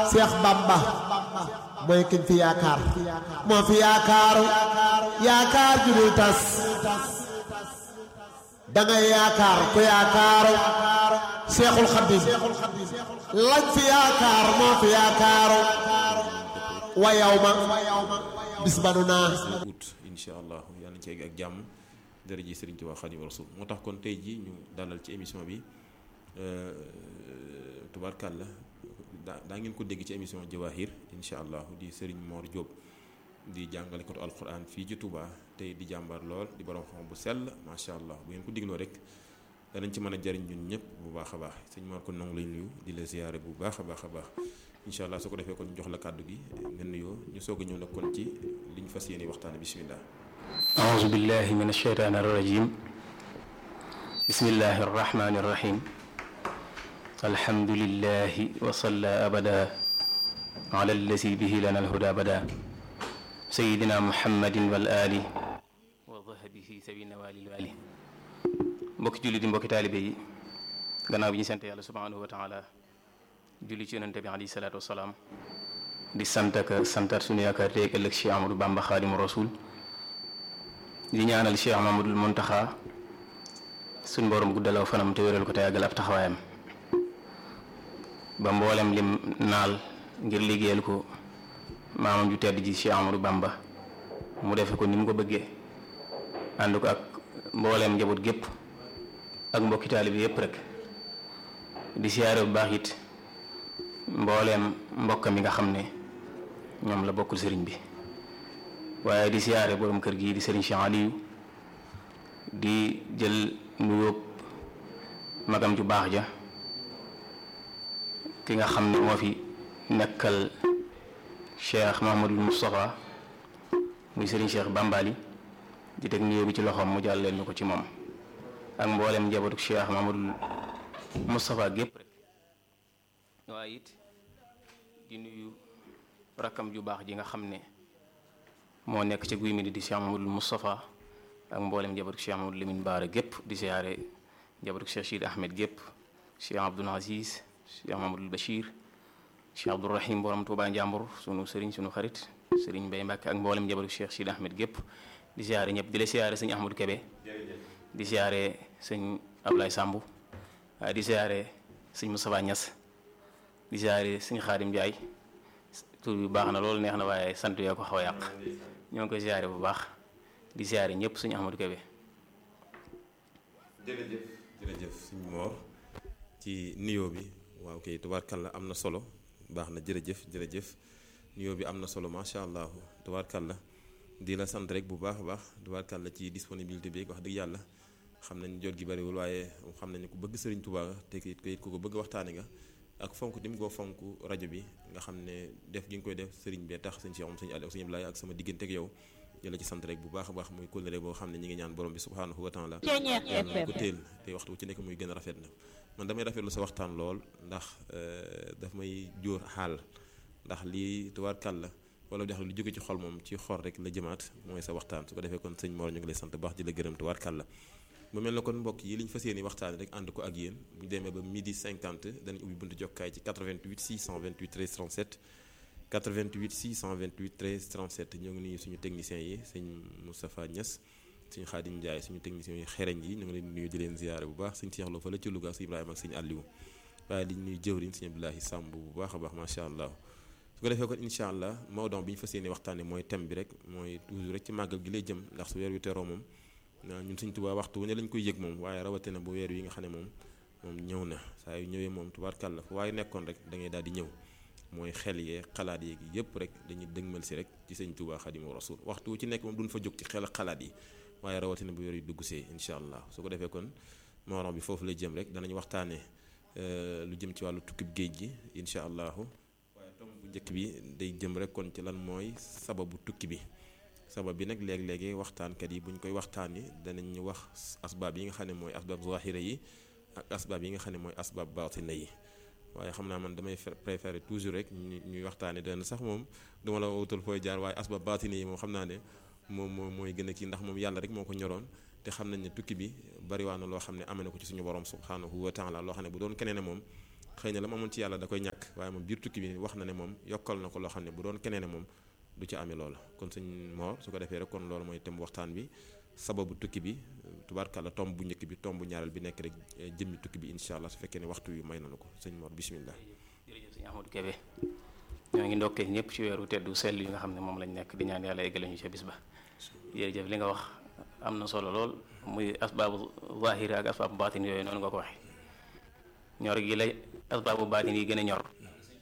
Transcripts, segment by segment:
Seex Bamba mooy kiñ fi yaakaar moo fi yaakaaru yaakaar ju dul tas dangay yaakaar ku yaakaaru Seexul Xadiim lañ fi yaakaar moo fi yaakaaru wa yow ma bis ba nu naa ut incha allah yàlla nañ ci egg ak jàmm dara ji Sëriñ Tuubaa Xaadimu Rasuul moo tax kon tey ji ñu dalal ci émission bi tubaarkàlla daa daa ngeen ko dégg ci émission Jawaahir incha allah di Sëriñ Mor Diop di jàngalekatu alquran fii ci Touba tey di jàmbar lool di borom xam bu sell macha allah bu ngeen ko dégloo rek danañ ci mën a jariñ ñun ñëpp bu baax a baax sëñ Mor kon nangu lañ nuyu di la ziyaare bu baax a baax a baax incha allah su ko defee kon ñu jox la kàddu gi nga nuyoo ñu soog a ñëw nag kon ci liñ fas yéene waxtaane bismillah أعوذ بالله من الشيطان الرجيم بسم الله الرحمن الرحيم الحمد لله وصلى أبدا على الذي به لنا الهدى بدا سيدنا محمد والآل وظهبه سبي النوال الوالي mbokki julli di mbokki taalibe yi gannaaw bi ñu sant yàlla subhanahu wa taala julli ci yonente bi alayhi salaatu wasalaam di sant ak santat suñu yaakaar teeg ëllëg Cheikh Amadou Bamba Xaadimu Rasul di ñaanal Cheikh Mamadul Muntaxa suñ borom guddalaw fanam te wéral ko te yàggal ab taxawaayam ba mboolem lim naal ngir liggéeyal ko maamam ju tedd ji Cheikh Amadou Bamba mu defe ko ni mu ko bëggee ànd ko ak mbooleem njaboot gépp ak mbokki taalibe yépp rek di siyaare bu baax it mbooleem mbokkam yi nga xam ne ñoom la bokkul sëriñ bi waaye di siyaare borom kër gi di sëriñ Cheikh Aliou di jël nuyóob magam ju baax ja ki nga xam ne moo fi nekkal Cheikh Mahamadul Moustapha muy sëriñ Cheikh Bambali di teg nuyóo bi ci loxoom mu jàlleel ñu ko ci moom ak mboolem njabootu Cheikh Mahamadul Moustapha gépp rek waaye it di nuyu rakkam ju baax ji nga xam ne moo nekk ca guy mi di Cheikh Mamadou Moustapha ak mboolem njabootu Cheikh Mamadou Lamine Baara gépp di siyaare njabootu Cheikh Chid Ahmed gépp Cheikh Abdoul Aziz Cheikh Mamadou Bachir Cheikh Abdoul Rahim borom Touba Njàmbur sunu sëriñ sunu xarit sëriñ Mbay Mbàkke ak mboolem njabootu Cheikh Chid Ahmed gépp di siyaare ñëpp di la siyaare sëñ Ahmadou Kebe di siyaare sëñ Ablaye Sambu waaye di siyaare sëñ Moustapha Niass di siyaare sëñ Xaadim Ndiaye tur bi baax na loolu neex na waaye sant yoo ko xaw a yàq ñoo ngi koy siyaare bu baax di siyaare ñëpp suñu Ahmadou Kébé jërëjëf jërëjëf suñu moor ci nuyoo bi waaw kay tubaarkàlla am na solo baax na jërëjëf jërëjëf nuyoo bi am na solo macha allah tubaarkàlla di la sant rek bu baax a baax tubaarkàlla ci disponibilité bi wax dëgg yàlla xam nañ jot gi bariwul waaye xam nañ ku bëgg Sëriñ Tuubaa te it ko ko bëgg waxtaane nga ak fonk dim koo fonk rajo bi nga xam ne def gi nga koy def sëriñ bee tax sëñ Cheikh moom sëñ Aliou sëñ Ablaye ak sama diggante ak yow jëla ci sant rek bu baax a baax muy kóllëre boo xam ne ñi ngi ñaan borom bi subhaanahu wa taala yàlla ko téel te waxtu ci nekk muy gën a rafet na man damay rafetlu sa waxtaan lool ndax daf may jóor xaal ndax lii tubaarkàl la wala di xam lu jóge ci xol moom ci xol rek la jëmaat mooy sa waxtaan su ko defee kon sëñ Mor ñu ngi lay sant baax di la gërëm tubaarkàl la mu mel na kon mbokk yi li ñu fas yéene waxtaane rek ànd ko ak yéen bu ñu demee ba midi 50 danañ ubbi buntu jokkaay ci 88 628 13 37 88 628 13 37 ñoo ngi nuyu suñu techniciens yi sëñ Moustapha Niass suñu Xaadim Ndiaye suñu techniciens yi xereñ yi ñu ngi leen nuyu di leen ziyaare bu baax sëñ Cheikh Lo fa la ci Louga ak sëñ Ibrahima ak sëñ Aliou waaye di nuyu jëwriñ sëñ Abdoulahi Samb bu baax a baax macha allah su ko defee kon incha allah mawdon bi ñu fas yéene waxtaane mooy thème bi rek mooy toujours rek ci màggal gi lay jëm ndax su weer wi teroo moom ñun Sëñ Tuubaa waxtu wu ne lañ koy yëg moom waaye rawatina bu weer yi nga xam ne moom moom ñëw na saa yu ñëwee moom tubaarkàlla fu waaye nekkoon rek da ngay daal di ñëw mooy xel yee xalaat yeeg yëpp rek dañuy dëgmal si rek ci Sëñ Tuubaa Xaadimu Rasuul waxtu wu ci nekk moom duñ fa jóg ci xel xalaat yi waaye rawatina bu weer yi dugg see incha allah su ko defee kon morom bi foofu lay jëm rek danañ waxtaane lu jëm ci wàllu tukkib géej gi incha allahu waaye tomb bu njëkk bi day jëm rek kon ci lan mooy sababu tukki bi sabab bi nag léeg-léegi waxtaankat yi bu ñu koy waxtaani danañ wax asbaab yi nga xam ne mooy asbaab zahira yi ak asbaab yi nga xam ne mooy asbaab baatina yi waaye xam naa man damay préféré toujours rek ñuy waxtaane dana sax moom duma la wutal fooy jaar waaye asbaab baatina yi moom xam naa ne moom moom mooy gën a kii ndax moom yàlla rek moo ko ñoroon te xam nañ ne tukki bi bariwaa na loo xam ne amee na ko ci suñu borom subhanahu wa taala loo xam ne bu doon keneen ne moom xëy na la mu amoon ci yàlla da koy ñàkk waaye moom biir tukki bi wax na ne moom yokkal na ko loo xam ne bu doon keneen moom du ci amee loola kon sëñ Mor su ko defee rek kon loolu mooy tem waxtaan bi sababu tukki bi tubaarkàlla tomb bu njëkk bi tomb bu ñaareel bi nekk rek jëmmi tukki bi incha allah su fekkee ne waxtu wi may nañu ko sëñ Mor bismillah jërëjëf sëñ Ahmadou Kébé ñoo ngi ndokkee ñëpp ci weeru teddu sell yi nga xam ne moom lañ nekk di ñaan yàlla eggale ñu ca bis ba jërëjëf li nga wax am na solo lool muy asbaabu zahiri ak asbaabu baatin yooyu noonu nga ko waxee ñor gi lay asbaabu baatin yi gën a ñor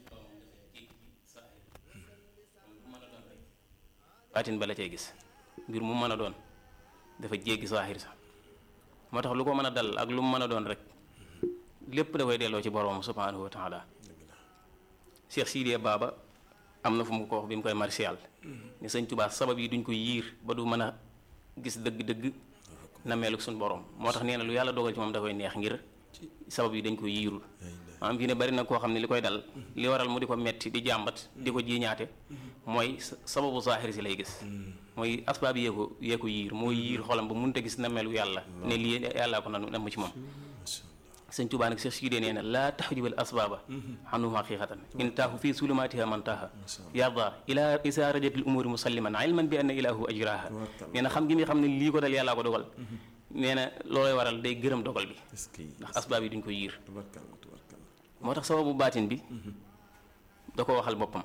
baatin ba la cay gis mbir mu mën a doon dafa jéggi zahir sax moo tax lu ko mën a dal ak lu mu mën a doon rek lépp da koy delloo ci borom subhanahu wa taala Cheikh Sidiya Baba am na fu mu ko wax bi mu koy martial ni sëñ Tuubaa sabab yi duñ ko yiir ba du mën a gis dëgg-dëgg na meeluk suñ borom moo tax nee na lu yàlla dogal ci moom da koy neex ngir sabab yi dañ ko yiirul maanaam fii ne bari na koo xam ne li koy dal li waral mu di ko metti di jàmbat di ko jiiñaate mooy sababu zahir si lay gis mooy asbaab yee ko yee ko yiir mooy yiir xolam ba mënut a gis na melu yàlla ne lii yàllaa ko nanu namm ci moom sëñ Tuubaa nag Cheikh Sidé nee na laa taxjubal asbaaba xanu xaqiqatan in taahu fii sulumaatiha man taaha yarda ila isa rajatil umuri musalliman ilman bi anna ilahu ajraha nee na xam gi muy xam ne lii ko dal yàllaa ko dogal nee na loolay waral day gërëm dogal bi ndax asbaab yi duñ ko yiir moo tax sababu baatin bi da ko waxal boppam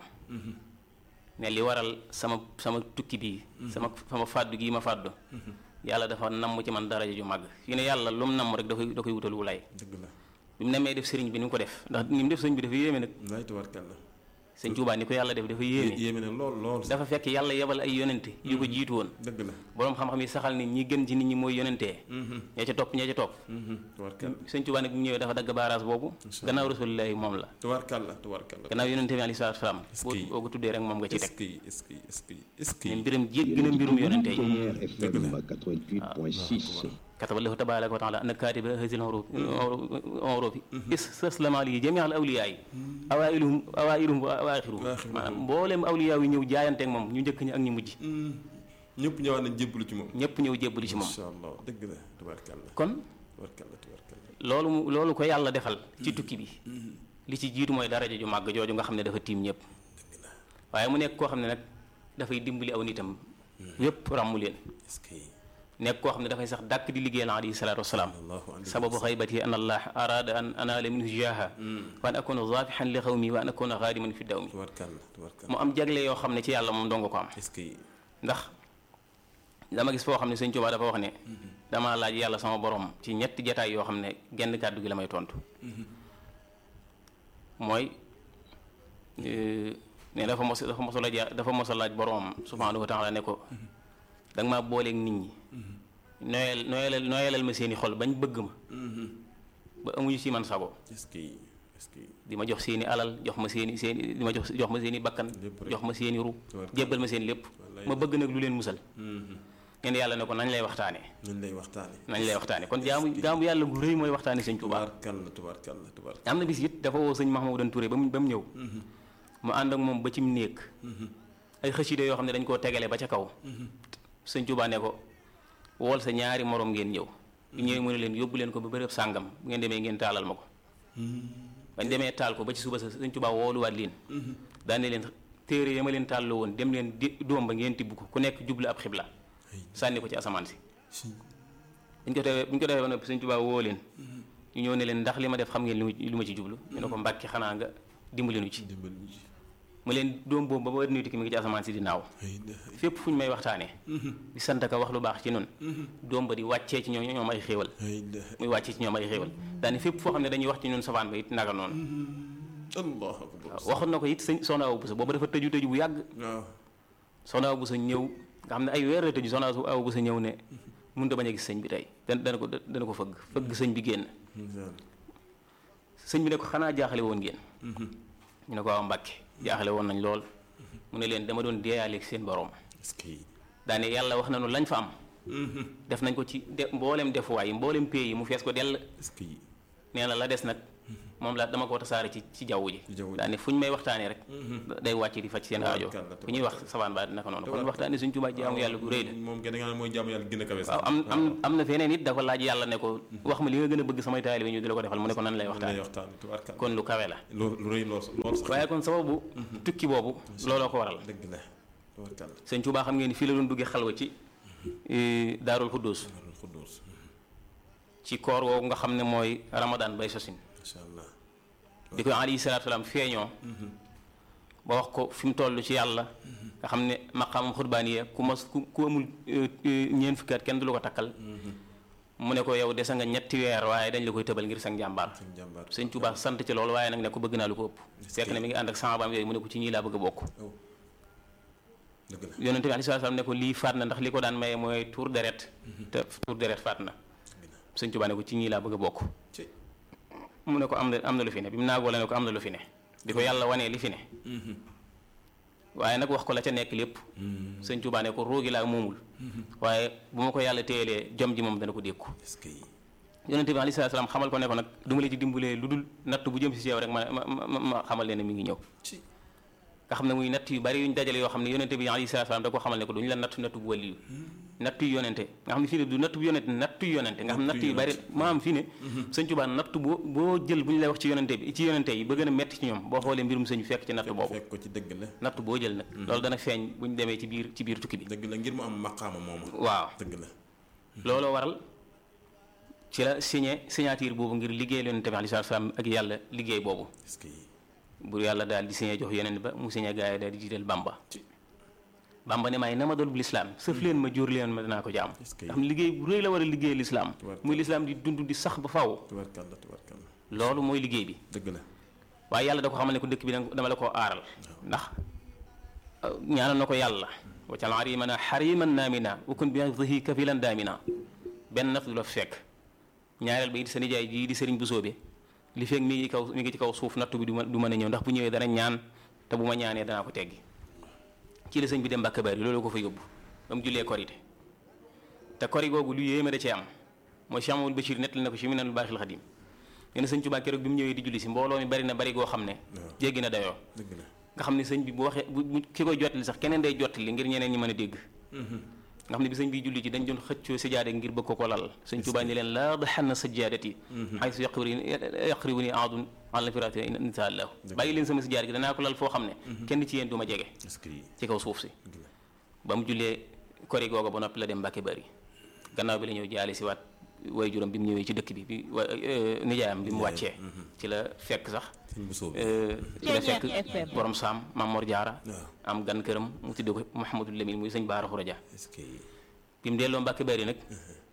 ne li waral sama sama tukki bii sama sama fàddu gii ma fàddu yàlla dafa namm ci man daraja ju màgg fi ne yàlla lu mu namm rek da koy da koy wutal wulay dëgg la bi mu nemmee def sëriñ bi ni mu ko def ndax ni mu def sëriñ bi dafa yéeme nag wallaay tubaarkàlla sëñ Tuubaa ni ko yàlla def dafa yéeme yéeme na lool lool dafa fekk yàlla yebal ay yonente yu ko jiitu woon dëgg la boroom xam-xam yi saxal ni ñi gën ci nit ñi mooy yonentee ña ca topp ña ca topp tubaarkàlla sëñ Tuubaa nag bu ñëwee dafa dagg baaraas boobu gannaaw rasulillahi moom la tubaarkàlla tubaarkàlla gannaaw yonente bi alayhi salaatu salaam Est-ce que- boo ko tuddee rek moom nga ci est-ce teg que est-ce que est-ce que est-ce que ne mbiram jéggi na mbirum yonente yi FM 88.6. kataballahu tabaraka wa taala anna katiba hasil horofi istaslama li jami al awliya yi awailuhum awailuhum wa awaaxiruhum maanaam mbooleem awliya yi ñëw jaayanteeg moom ñu njëkk ñi ak ñu mujj ñëpp ñëwaat nañ jébbalu ci moom ñëpp ñëw jébbali ci moom incha allah dëgg la tubaarkàlla kon tubaarkàlla tubaarkàlla loolu mu loolu ko yàlla defal ci tukki bi li ci jiitu mooy daraja ju màgg jooju nga xam ne dafa tiim ñëpp waaye mu nekk koo xam ne nag dafay dimbali aw nitam yépp ràmmu leen est-ce que nekk koo xam ne dafay sax dàkk di liggéeyal alayhi salaatu wasalaam allahu alayhi sababu xaybati an allah arada an anaala minhu jaaha wa an akuna zaafixan li xawmi wa an akuna xaadiman fi dawmi tubaarkàlla tubaarkàlla mu am jagle yoo xam ne ci yàlla moom donga ko am est-ce que ndax dama gis foo xam ne sëñ Tuubaa dafa wax ne dama laaj yàlla sama borom ci ñetti jataay yoo xam ne genn kàddu gi la may tontu mooy ne dafa mos dafa mos a laaj dafa mos a laaj boromam subhaanahu wa taala ne ko da nga maa booleeg nit ñi nooyal nooyalal nooyalal ma seeni xol bañ bëgg ma ba amuñu si man sago est-ce que est-ce que di ma jox seeni alal jox ma seeni seeni di ma jox jox ma seeni bakkan Lépp rek. jox ma seeni ru Tabaraka. jébbal ma seen lépp Wallaay. ma bëgg nag lu leen musal ngeen yàlla ne ko nañ lay waxtaane nañ lay waxtaane nañ lay waxtaane kon jaamu jaamu yàlla gu rëy mooy waxtaane sëñ Tuubaa tubaarkàlla tubaarkàlla tubaarkàlla am na bis it dafa woo sëñ Mahmoudan Touré ba mu ba mu ñëw mu ànd ak moom ba ci mu néeg ay xëside yoo xam ne dañ koo tegale ba ca kaw sëñ Tuubaa ne ko wool sa ñaari morom ngeen ñëw bu ñëwee mu ne leen yóbbu leen ko ba bërëb sàngam bu ngeen demee ngeen taalal ma ko bañ demee taal ko ba ci suba sa sëñ Tuubaa wooluwaat leen daane leen téere ya ma leen tàlloo woon dem leen di doom ba ngeen tibb ko ku nekk jublu ab xibla sànni ko ci asamaan si buñ ko defee buñ ko defee ba noppi sëñ Tuubaa woo leen ñu ñëw ne leen ndax li ma def xam ngeen lu lu ma ci jublu ñu ne ko mbàkki xanaa nga dimbali nu ci dimbal ñu ci mu leen doom boobu ba ba nuy tikki mi ngi ci asamaan si di naaw ay na fépp fu ñu may waxtaanee di sant ka wax lu baax ci noonu doom ba di wàccee ci ñoom ñoom ay xéewal ay na muy wàccee ci ñoom ay xéewal daani fépp foo xam ne dañuy wax ci ñun safaan ba it naka noonu allahu akbar waaw waxoon na ko it sëñ soxna Awa Bousso boobu dafa tëju tëju bu yàgg waaw soxna Awa Bousso ñëw nga xam ne ay weer la tëju soxna Awa Bousso ñëw ne mënut a bañ a gis sëñ bi tey dana dana ko dana ko fëgg fëgg sëñ bi génn sëñ bi ne ko xanaa jaaxale woon ngeen ñu ne ko waaw Mbàkke jaaxale woon nañ lool mu ne leen dama doon deeyaaleeg seen borom est-ce que daane yàlla wax nañu lañ fa am def nañ ko ci de mboolem defuwaay yi mboolem pays yi mu fees ko dell est-ce que nee na la des nag moom la dama ko tasaare ci ci jaww ji Ci jaww ji. daa ne fu ñu may waxtaanee rek day wàcc di faj seen aajo Tabarkalla, fu ñuy wax sabaan ba naka noonu kon waxtaanee suñ Tuubaa jaamu yàlla gu rëy la moom gën a nga mooy jaamu yàlla gën a kawe sax waaw am am am na feneen it dafa laaj yàlla ne ko wax ma li nga gën a bëgg samay taalibe ñu di la ko defal mu ne ko nan lay lay waxtaanee waxtaan tubaarkalla kon lu kawe la loolu lu rëy lool lool sax waaye kon sababu tukki boobu looloo ko waral dëgg la tubaarkalla sëñ Tuubaa xam ngeen ni fii la doon duggee xalwa ci eh, daarul xuddus Daarul Xuddoos ci koor woowu nga xam ne mooy ramadan bay sosin macha allah di ko alayhi salaatu salaam feeñoo ba wax ko fi mu toll ci yàlla nga xam ne maqaamam xutbaaniya ku mas ku ku amul eh, eh, ñeent fukki at kenn du la ko takkal mu ne ko yow dese nga ñetti weer waaye dañ la koy tëbal ngir sang jàmbaar suñu jàmbaar sëñ Tuubaa sant ci loolu waaye nag ne ko bëgg naa lu ko ëpp fekk ne mi ngi ànd ak sahabaam yooyu mu ne ko ci ñii laa bëgg a bokk aw dëgg la yonente bi alayhi salaatu salaam ne ko lii faat na ndax li ko daan maye mooy tuur deret te tuur deret faat na sëñ Tuubaa ne ko ci ñii laa bëgg a bokk ci mu ne ko am na am na lu fi ne bi mu naagoo la ne ko am na lu fi ne bi ko yàlla wanee li fi ne waaye nag wax ko la ca nekk lépp sëñ Tuubaa ne ko roogi laa moomul waaye bu ma ko yàlla téyelee jom ji moom dana ko dékku est-ce que yonente bi alayhi salaam xamal ko ne ko nag du ma la ci dimbalee lu dul natt bu jëm si si yow rek ma ma ma ma xamal leen ne mi ngi ñëw ci nga xam ne muy natt yu bari yuñ dajale yoo xam ne yonente bi alayhi salaam da ko xamal ne ko duñu la nattu nattu bu wàlliyu natt yu yonente nga xam ne fii ne du natt bu yonente natt yu yonente nga xam ne natt yu bari maam fii ne sëñ Tuubaa natt boo boo jël bu ñu lay wax ci yonente bi ci yonente yi ba gën a metti ci ñoom boo xoolee mbirum sëñ bi fekk ci natt boobu fekk ko ci dëgg la natt boo jël nag loolu dana feeñ bu ñu demee ci biir ci biir tukki bi dëgg la ngir mu am maqaama moomu waaw dëgg la looloo waral ci la signé signature boobu ngir liggéey yonente bi alayhi salaam ak yàlla liggéey boobu est-ce que bu yàlla daal di signé jox yeneen ba mu signé gaa yi daal di jiital bamba bamba ne maay na ma doon bu lislaam sëf leen ma jóor leen ma dinaa ko jaam Est-ce que- nga xam ne liggéey bu rëy la war a liggéey lislaam Tubarkalla. muy lislaam di dund di sax ba faw tubaarkalla tubaarkalla loolu mooy liggéey bi dëgg la waaye yàlla da ko xamal ne ko dëkk bi nag dama la koo aaral ndax euh, ñaanal na ko yàlla waccal arimana xariman naamina ukun bi hifdihi kafilan daamina benn naf du la fekk ñaareel ba it sa nijaay jii di sëriñ bu soobe li fekk mi ngi kaw mi ngi ci kaw suuf nattu bi du ma du mën a ñëw ndax bu ñëwee dana ñaan te bu ma ñaanee danaa ko teggi ci la sëñ bi dem Mbàkke Bari loolu ko fa yóbbu ba mu jullee korite te kori googu lu yéeme da cee am mooy Cheikh Mamadou Bachir nettali na ko ci Minanul Baaxil Xadim nee na sëñ Tuubaa keroog bi mu ñëwee di julli si mbooloo mi bari na bari goo xam ne jéggi na dayoo dëgg la nga xam ne sëñ bi bu waxee bu bu ki koy jottali sax keneen day jottali ngir ñeneen ñi mën a dégg nga xam ne bi sëñ bi julli ci dañ doon xëccoo sijaade ngir bëgg ko ko lal sëñ Tuubaa ni leen laa daxanna sajjaadati xaysu yaqribu yaqribu ni aadun ala firati insha allah bàyyi leen sama sijaade gi danaa ko lal foo xam ne kenn ci yéen du ma jege est-ce que ci kaw suuf si dëgg la ba mu jullee kori googa ba noppi la dem Mbàkke Bari gannaaw bi la ñëw jaale si waat way juróom bi mu ñëwee ci dëkk bi bi wa nijaayam bi mu wàccee ci la fekk sax sëñ bu soob euh, ci la fekk borom saam Maam Mor Jaara waaw am gan këram mu tudd ko Mouhamadou Lamine muy sëñ Baara Xuraja est-ce que bi mu delloo Mbàkke Bari nag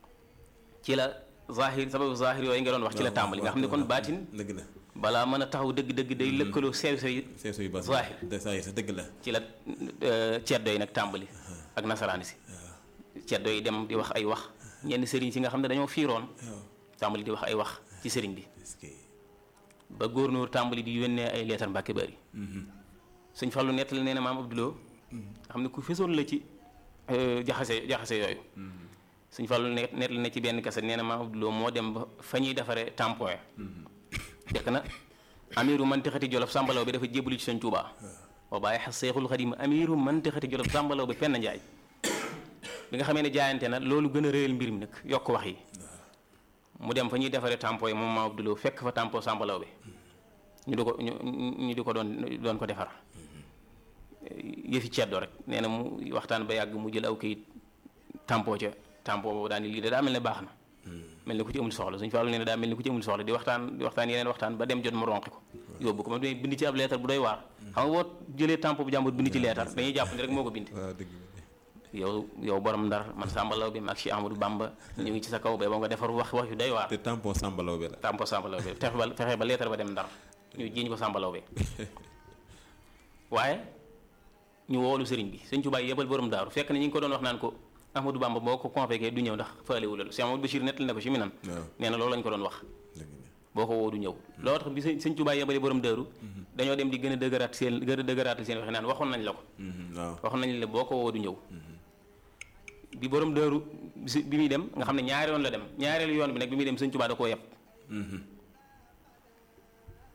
ci la zahir sababu zahir yooyu nga doon wax ci la tàmbali nga xam ne kon baatin dëgg la balaa mën a taxaw dëgg-dëgg day lëkkaloo sew sew yi sew sew yu baax Zahir. de saa yi sa dëgg la ci la ceddo yi nag tàmbali ak nasaraani si ceddo yi dem di wax ay wax ñenn sëriñ si nga xam ne dañoo fiiroon waaw tàmbali di wax ay wax ci sëriñ bi est-ce que ba góornóor tàmbali di yónnee ay leetar Mbàkke Bari sëñ Fallu nettali nee na maam Abdouloo nga xam ne ku fesoon la ci euh, jaxase jaxase yooyu sëñ Fallu ne nettali na ci benn kaset nee na maam Abdouloo moo dem ba fa ñuy defaree tampon ya fekk na amiru mantixati jolof sàmbalaw bi dafa jébbalu ci sëñ Tuubaa wa bàyyi xas seexul xadim amiru mantixati jolof sàmbalaw bi penn njaay bi nga xamee ne jaayante na loolu gën a réyal mbir mi nag yokk wax yi mu dem fa ñuy defaree tampon yi moom maam Abdouloo fekk fa tampon sàmbalaw bi ñu di ko ñu ñu di ko doon doon ko defar yëfi ceddo rek nee na mu waxtaan ba yàgg mu jël aw kayit tampoo ca tampoo boobu daal ni lii de daa mel ne baax na mel ni ku ci amul soxla suñu faalu nee na daa mel ni ku ci amul soxla di waxtaan di waxtaan yeneen waxtaan ba dem jot mu ronqi ko yóbbu ko ma doy bind ci ab leetar bu doy waar xam nga boo jëlee tampoo bu jàmbur bind ci leetar dañuy jàpp ni rek moo ko bind waaw dëgg la yow yow borom ndar man sàmbalaw bi mag Cheikh Amadou Bamba ñu ngi ci sa kaw ba ba nga defar wax wax yu doy waar te tampon sàmbalaw bi la tampoo sàmbalaw bi fexe ba fexe ba leetar ba dem ndar ñu jiiñ ko sàmbalaw bi waaye ñu woolu sëriñ bi sëñ Tuubaa yebal borom daaru fekk na ñi ngi ko doon wax naan ko Ahmadou Bamba boo ko convoqué du ñëw ndax faalewu la Cheikh Amadou Bachir nettali na ko ci minan waaw nee na loolu lañ ko doon wax dëgg la boo ko woo du ñëw loolu tax bi sëñ sëñ Tuubaa yebale borom daaru dañoo dem di gën a dëgëraat seen gën a dëgëraatal seen waxe naan waxoon nañ la ko Mhm, waaw waxoon nañ la boo ko woo du ñëw bi borom daaru bi si- bi muy dem nga xam ne ñaari yoon la dem ñaareelu yoon bi nag bi muy dem sëñ Tuubaa da koo yeb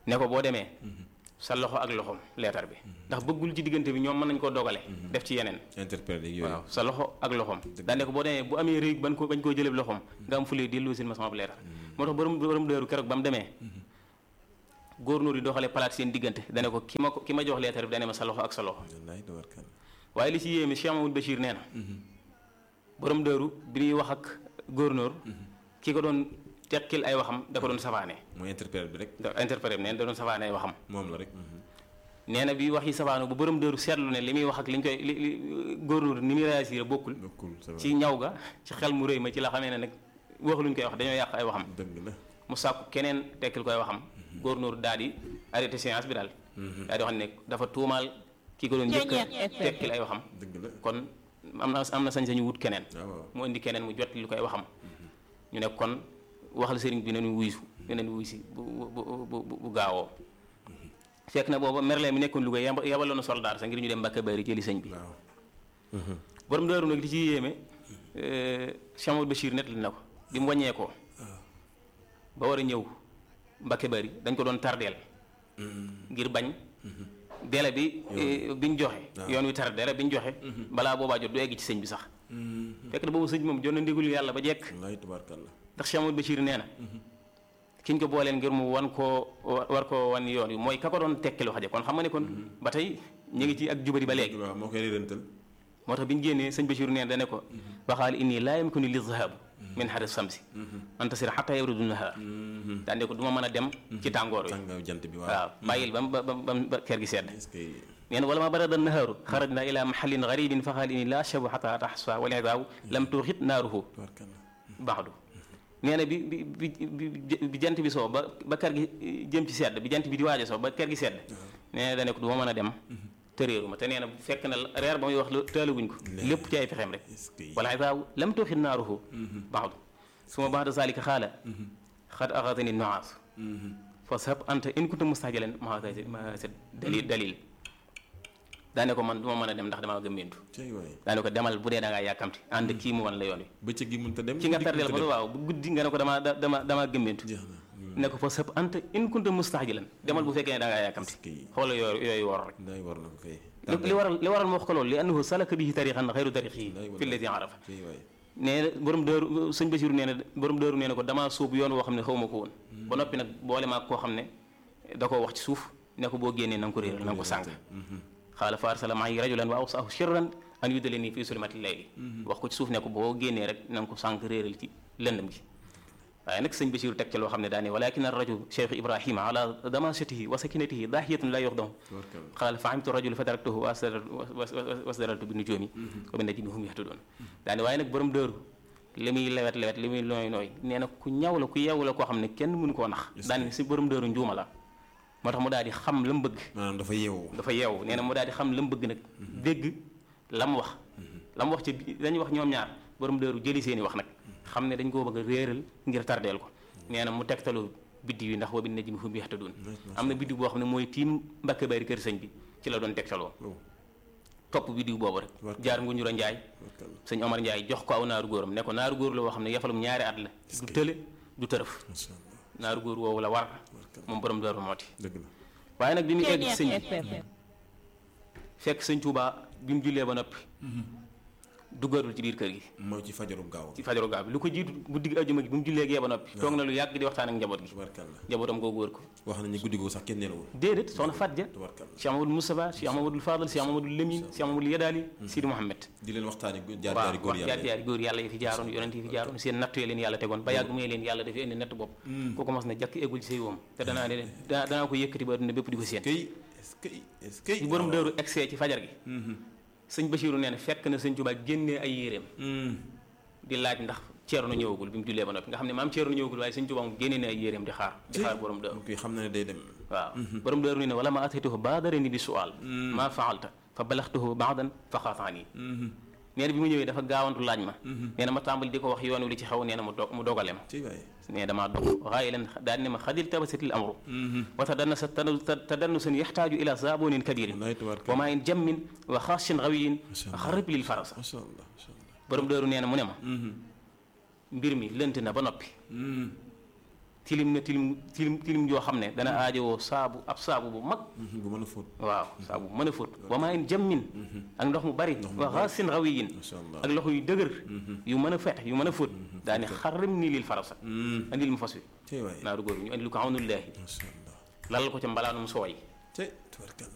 ne ko boo demee sa loxo ak loxoom leetar bi ndax bëggul ci diggante bi ñoom mën nañ koo dogale def ci yeneen interpellé yooyu waaw sa loxo ak loxoom daane ko boo demee bu amee réy ban ko bañ koo jëlee loxoom nga am fulee dellu sin ma sama leetar moo tax borom borom dëru keroog ba mu demee góornóor yi doxalee palaat seen diggante dane ko ki ma ko ki ma jox leetar bi dane ma sa loxo ak sa loxo wallaay tabarkalla waaye li ci yéeme Cheikh Mamadou Bachir nee na borom dëru bi ñuy wax ak góornóor ki ko doon teqil ay waxam da ko doon safaane mooy interpellé bi rek da interprète nee na da doon safaane ay waxam moom la rek nee na bi wax yi safaano bu borom dëru seetlu ne li muy wax ak li ñu koy li li góornóor ni muy réagir bokkul bokkul ça va ci ñaw ga ci xel mu rëy ma ci la xamee ne nag wax luñ koy wax dañoo yàq ay waxam dëgg la mu sàkku keneen tekkil koy waxam góornóor daal di arrêté séance bi daal daal di wax ne dafa tuumaal ki ko doon njëkk a tekkil ay waxam dëgg la kon am na am na sañ-sañu wut keneen waaw waaw mu indi keneen mu jot lu koy waxam ñu ne kon waxal sëriñ bi nañu wuysu nañu wuysi bu bu bu bu bu gaawoo fekk na booba merle mi nekkoon Louga yab- yabaloon na soldaar sax ngir ñu dem Mbàkke Bari jëli sëñ bi waaw borom daaru nag li ci yéeme Cheikh Mamadou Bachir net li na ko bi mu wàññeekoo ba war a ñëw Mbàkke Bari dañ ko doon tardeel ngir bañ délai bi eh, bi ñu joxe yoon wi tar délai bi ñu joxe balaa boobaa jot du egg ci sëñ bi sax fekk na boobu sëñ bi moom jot na ndigalu yàlla ba jekk wallaay tabarkalla ndax Cheikh Mamadou Bachir nee na kiñ ko booleen ngir mu wan koo war koo wan yoon wi mooy ka ko doon tekkilu xaje kon xam nga ne kon ba tey ñu ngi ci ak jubari ba léegi waaw moo koy réerantal moo tax bi ñu génnee sëñ Bachir nee na dane ko waxaal inni laa yamkinu li dhahab min haris samsi antasir xatta yabrudu nahar daan ne ko du ma mën a dem ci tàngoor wi tàngaaw jant bi waaw waaw bàyyil ba ba ba ba kër gi sedd est-ce que nee na wala ma barada nahaaru xarajna ila mahallin garibin fa xaal inni laa shabu xata taxsa wal idaaw lam tuuxit naaruhu tabarkalla baxdu nee na bi bi bi bi bi jant bi soo ba ba kër gi jëm ci sedd bi jant bi di waaj a soo ba kër gi sedd nee na dane ko du ma mën a dem te réeru ma te nee na fekk na reer ba muy wax taaluguñ ko lépp ci ay fexeem rek est-ce que wala idaaw lam tuuxit naaruhu baxdu suma baxda zalika xaala xad axatani noaas fa sab anta in kunta mustajalan ma ma sa dalil dalil daane ko man du ma mën a dem ndax damaa gëmmeentu cay waay daane ko demal bu dee da ngaa yàkkamti ànd kii mu wan la yoon wi bëccëg gi mënut a dem ki nga guddi tardeel mënut a ko waaw bu guddi nga ne ko damaa da- dama damaa gëmmeentu dem. jeex na ne ko fa sab anta in kunta mustajalan demal bu fekkee ne da ngaa yàkkamti est-ce que xoola yooyu yooyu wor rek ndaay war na ko kay li li waral li waral ma wax ko loolu li annahu salaka bihi tariqan xayru tariqihi fi lladi arafa cay waay nee na borom dëru sëñ Basiru nee na borom dëru nee na ko damaa sóobu yoon woo xam ne xaw ma ko woon ba noppi nag boole maag koo xam ne da koo wax ci suuf ne ko boo génnee na nga ko réeral na nga ko sànq xaala fa arsala ma'i rajulan wa awsaahu sirran an yudlini fi sulmati layli wax ko ci suuf ne ko boo génnee rek na nga ko sànq réeral ci lëndëm gi waaye nag sëñ Basiru teg ca loo xam ne daane walakin arrajul cheikh ibrahima ala damasatihi wa sakinatihi dahiyatun la yuxdamu tabarkalla qaala fahimtu rajul fa taraktuhu wasdaraltu bi nujumi wa bi najmi hum yahtadoon daane waaye nag borom dëru li muy lewet lewet li muy nooy nooy nee na ku ñaw la ku yeewu la koo xam ne kenn mënu koo nax daane si borom dëru njuuma la moo tax mu daal di xam la mu bëgg maanaam dafa yeewu dafa yeewu nee na mu daal di xam la mu bëgg nag dégg la mu wax la mu wax ci bi- dañuy wax ñoom ñaar borom dëru jëli seeni wax nag xam ne dañ koo bëgg a réeral ngir tardeel ko nee na mu tegtalu biddi yi ndax wa bi najmi hum yahtadoon am na biddi boo xam ne mooy tiim Mbàkke Bari kër sëñ bi ci la doon tegtaloo oh topp biddiw boobu rek Tabarkalla. jaar Ngunjura Njaay tabarkalla sëñ Omar Njaay jox ko aw naaru góoram ne ko naaru góor la woo xam ne yafalum ñaari at la du tële du tërëf macha allah naaru góor woowu la war moom borom Daaru Mooti dëgg la waaye nag bi mu egg ci sëñ bi fekk sëñ Tuubaa bi mu jullee ba noppi duggatul ci biir kër gi mooy ci fajaru gaaw ci fajaru gaaw bi lu ko jiitu guddi gi ajjuma gi bi mu jullee gee ba noppi toog na lu yàgg di waxtaan ak njaboot gi tabarkalla njabootam googu wër ko wax nañu guddi googu sax kenn nelawul déedéet soxna Fatja tabarkalla Cheikh Mamadou Moustapha Cheikh Mamadou Fadal Cheikh Mamadou Lamine Cheikh Mamadou Yadaali Sidi Mouhamed di leen waxtaani jaar waaw jaari góor wax yàlla jaar jaari góor yàlla yi fi jaaroon yonent yi fi jaaroon seen nattu leen yàlla tegoon ba yàgg muy leen yàlla dafay indi natt bopp kooku mas na jàkk eggul ci say woom te danaa ne danaa danaa ko yëkkati ba adduna bépp di ko séen kay est-ce que est-ce que ci borom dëru excès ci fajar gi sëñ Bachirou nee na fekk na sëñ Tuubaa génnee ay yéreem di laaj ndax Ceerno ñëwagul bi mu jullee ba noppi nga xam ne maam Ceerno ñëwagul waaye sëñ Tuubaa moom génnee na ay yéreem di xaar di xaar borom dëru kii xam na ne day dem waaw borom dëru nee na wala ma ataytuhu baadarani bi sual maa faalta fa balaxtuhu baadan fa xaataani nee na bi mu ñëwee dafa gaawantu laaj ma nee na ma tàmbali di ko wax yoon wi li ci xew nee na mu dog mu dogale ma ci waay nee damaa dog waaye leen daal ne ma xadil tabasatil amru wa tadannasa tadannusan yaxtaaju ila zaabonin kabirin wallaay tabarkalla wa maa in jammin wa xaashin rawiyin xarib lil farasa macha allah macha allah borom dëru nee na mu ne ma mbir mi lënt na ba noppi tilim na tilim tilim tilim joo xam ne dana aajowoo saabu ab saabu bu mag bu mën a fóot waaw saabu bu mën a fóot wa maa in jammin ak ndox mu bari wa xaasin rawiyin Masha Allah. ak loxo yu dëgër yu mën a feex yu mën a fóot daani xarrim nii lil farasa andil mu fas wi tey waay naaru góor ñu andi lu ko xawnullaahi macha allah lalal ko ca mbalaanum sooy tey tubarkalla